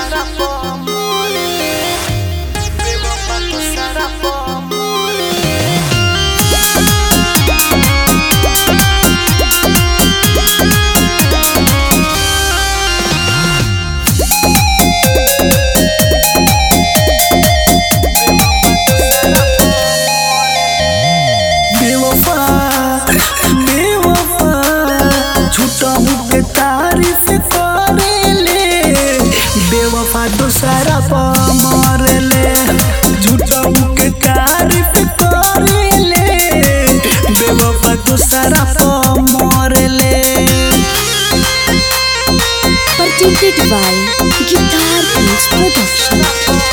será por amor. Pegou pra tu será por amor. बेवफा बेवफा झूठा के तारीफ करेले बेवफा दोसरा पर मरले झूठा के तारीफ करेले बेवफा दोसरा पर मरले presented by Guitar Beats Production.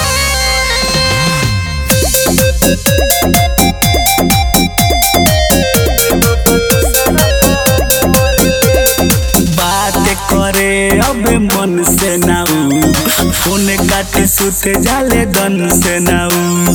बात करे अब मन से नाऊ फोन काटे सुते जाले दन से नाऊ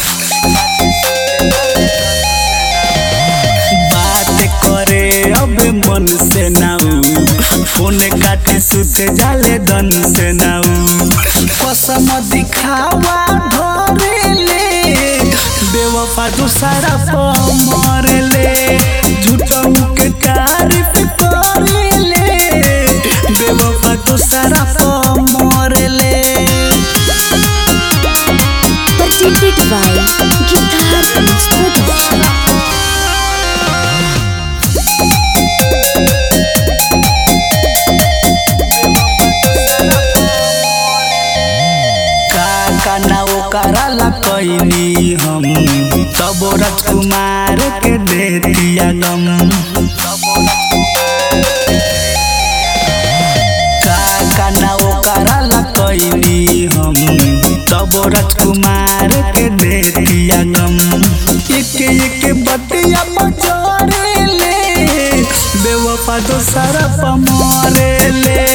बात करे अब मन से नाऊ फोन काटे सुते जाले दन से नाऊ कसम दिखावा धरेले बेवफा दूसरा पर मरले झूठों के तारीफ करेले बेवफा दूसरा पर मरले Presented by Guitar Beats Production. का का ना ओकरा ला कैनी हम तब राजकुमार के दे दिया गम का का ना ओकरा ला कैनी हम तब राजकुमार के दे दिया गम एक एक बतिया बजरे ले बेवफा दोसरा पर मरे ले